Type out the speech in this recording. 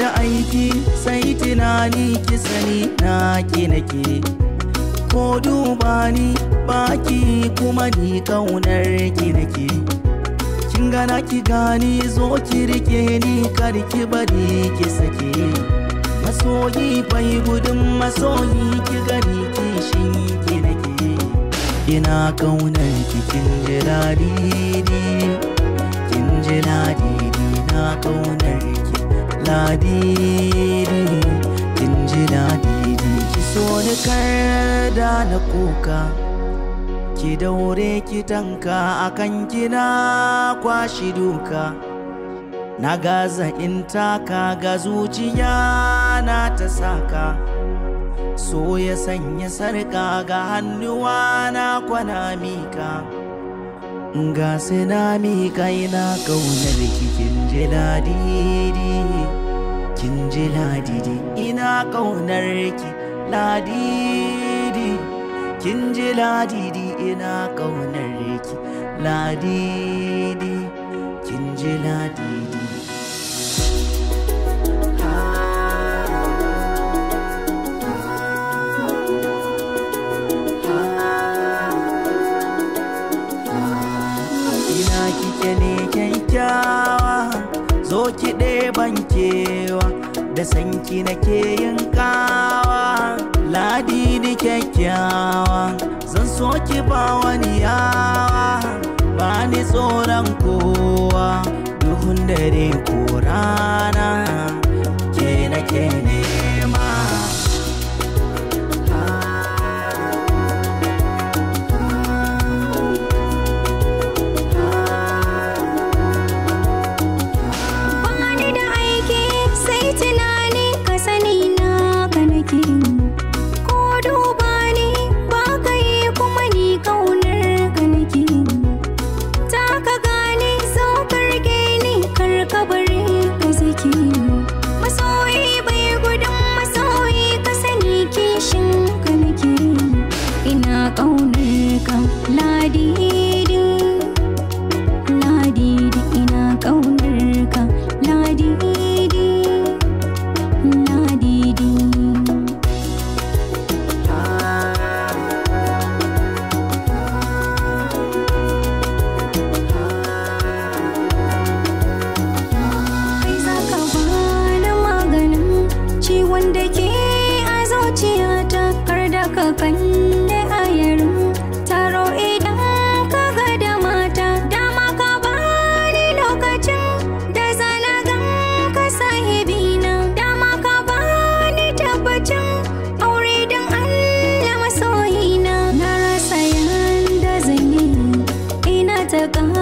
da aiki sai tunani ki sani na ki nake ko duba ni baki kuma ni kaunar ki nake kin gana ki gani zo ki rike ni kar ki bari ki sake masoyi bai gudun masoyi ki gani kishin ki nake ina kaunar ki kin ji ladidi kin ji ladidi na kaunar ki ladidi kin ji ladidi ki so ni kar da na kuka ki daure ki tanka akan kina kwashi duka na gaza in taka ga zuciya na ta saka so ya sanya sarka ga hannuwa na kwana mika ga na mika ina kaunar ki kin ji ladidi kin ji ladidi ina kaunar ki ladidi kin ji ladidi ina kaunar ki ladidi kin ji ladidi ina kike ne kyakkyawa zo ki ɗeban kewa da sanki nake yin kawa ladidi kyakkyawa zan so ki ba wani yawa ba ni tsoron kowa duhun dare ko rana ke nake nema Bani da aiki sai tunani ka sani na ka nake Ko duba ni ba ka yi kuma ni kaunar ka nake Ta ka gane so ka rike ni kar ka bari ka saki Masoyi bai gudun masoyi ka sani kishin ka nake Ina kaunar ka ladidi Ladidi ina ƙaunar ka Ladidi Ladidi Kai za ka bani maganin ciwon da ke a zuciyata kar da ka kalle a yarin taro idan ka ga da mata dama ka bani lokacin da zana gan ka sahibina dama ka bani tabbacin aure don Allah masoyina na rasa yanda zan yi ina ta